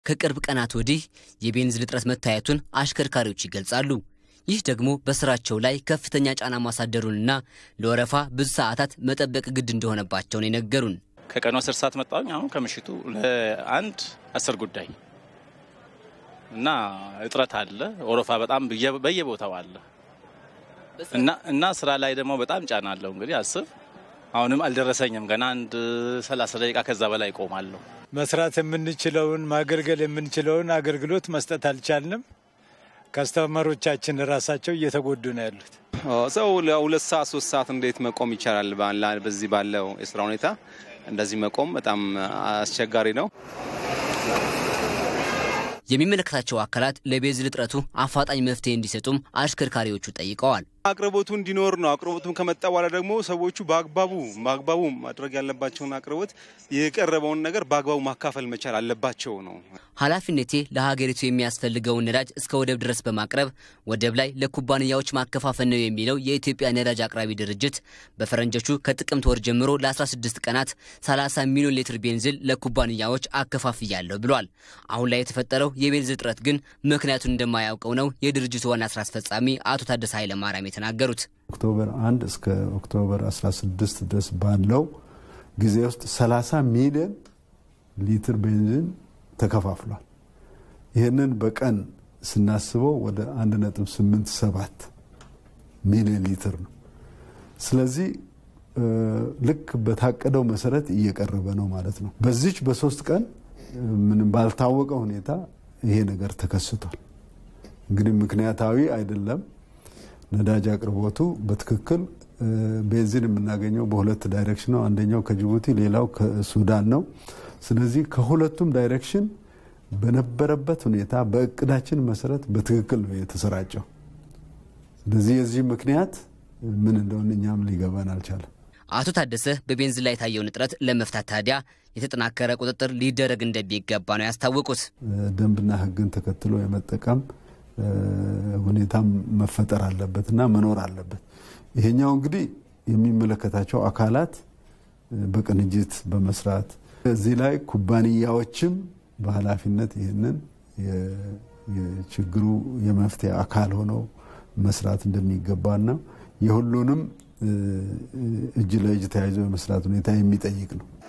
ከቅርብ ቀናት ወዲህ የቤንዚን እጥረት መታየቱን አሽከርካሪዎች ይገልጻሉ። ይህ ደግሞ በስራቸው ላይ ከፍተኛ ጫና ማሳደሩንና ለወረፋ ብዙ ሰዓታት መጠበቅ ግድ እንደሆነባቸው ነው የነገሩን። ከቀኑ አስር ሰዓት መጣሁኝ። አሁን ከምሽቱ ለአንድ አስር ጉዳይ እና እጥረት አለ። ወረፋ በጣም በየቦታው አለ እና ስራ ላይ ደግሞ በጣም ጫና አለው። እንግዲህ አስብ አሁንም አልደረሰኝም። ገና አንድ ሰላሳ ደቂቃ ከዛ በላይ ይቆማለሁ። መስራት የምንችለውን ማገልገል የምንችለውን አገልግሎት መስጠት አልቻልንም። ከስተመሮቻችን ራሳቸው እየተጎዱ ነው ያሉት። ሰው ለሁለት ሰዓት ሶስት ሰዓት እንዴት መቆም ይቻላል? በዚህ ባለው የስራ ሁኔታ እንደዚህ መቆም በጣም አስቸጋሪ ነው። የሚመለከታቸው አካላት ለቤንዚን እጥረቱ አፋጣኝ መፍትሄ እንዲሰጡም አሽከርካሪዎቹ ጠይቀዋል። አቅርቦቱ እንዲኖር ነው። አቅርቦቱም ከመጣ በኋላ ደግሞ ሰዎቹ በአግባቡ በአግባቡ ማድረግ ያለባቸውን አቅርቦት የቀረበውን ነገር በአግባቡ ማካፈል መቻል አለባቸው ነው። ኃላፊነቴ ለሀገሪቱ የሚያስፈልገውን ነዳጅ እስከ ወደብ ድረስ በማቅረብ ወደብ ላይ ለኩባንያዎች ማከፋፈል ነው የሚለው የኢትዮጵያ ነዳጅ አቅራቢ ድርጅት በፈረንጆቹ ከጥቅምት ወር ጀምሮ ለ16 ቀናት 30 ሚሊዮን ሊትር ቤንዚን ለኩባንያዎች አከፋፍያለሁ ብሏል። አሁን ላይ የተፈጠረው የቤንዚን እጥረት ግን ምክንያቱን እንደማያውቀው ነው የድርጅቱ ዋና ስራ አስፈጻሚ አቶ ታደሰ ኃይለማርያም የተናገሩት። ኦክቶበር 1 እስከ ኦክቶበር 16 ድረስ ባለው ጊዜ ውስጥ 30 ሚሊዮን ሊትር ቤንዚን ተከፋፍሏል። ይህንን በቀን ስናስበው ወደ 1.87 ሚሊዮን ሊትር ነው። ስለዚህ ልክ በታቀደው መሰረት እየቀረበ ነው ማለት ነው። በዚች በሶስት ቀን ምንም ባልታወቀ ሁኔታ ይሄ ነገር ተከስቷል። እንግዲህ ምክንያታዊ አይደለም። ነዳጅ አቅርቦቱ በትክክል ቤንዚን የምናገኘው በሁለት ዳይሬክሽን ነው። አንደኛው ከጅቡቲ ሌላው ከሱዳን ነው። ስለዚህ ከሁለቱም ዳይሬክሽን በነበረበት ሁኔታ በእቅዳችን መሰረት በትክክል ነው የተሰራጨው። ስለዚህ የዚህ ምክንያት ምን እንደሆነ እኛም ሊገባን አልቻለም። አቶ ታደሰ በቤንዚን ላይ የታየውን እጥረት ለመፍታት ታዲያ የተጠናከረ ቁጥጥር ሊደረግ እንደሚገባ ነው ያስታወቁት። ደንብና ሕግን ተከትሎ የመጠቀም ሁኔታም መፈጠር አለበት እና መኖር አለበት። ይሄኛው እንግዲህ የሚመለከታቸው አካላት በቅንጅት በመስራት እዚህ ላይ ኩባንያዎችም በኃላፊነት ይህንን የችግሩ የመፍትሄ አካል ሆነው መስራት እንደሚገባና የሁሉንም እጅ ለእጅ ተያይዞ የመስራት ሁኔታ የሚጠይቅ ነው።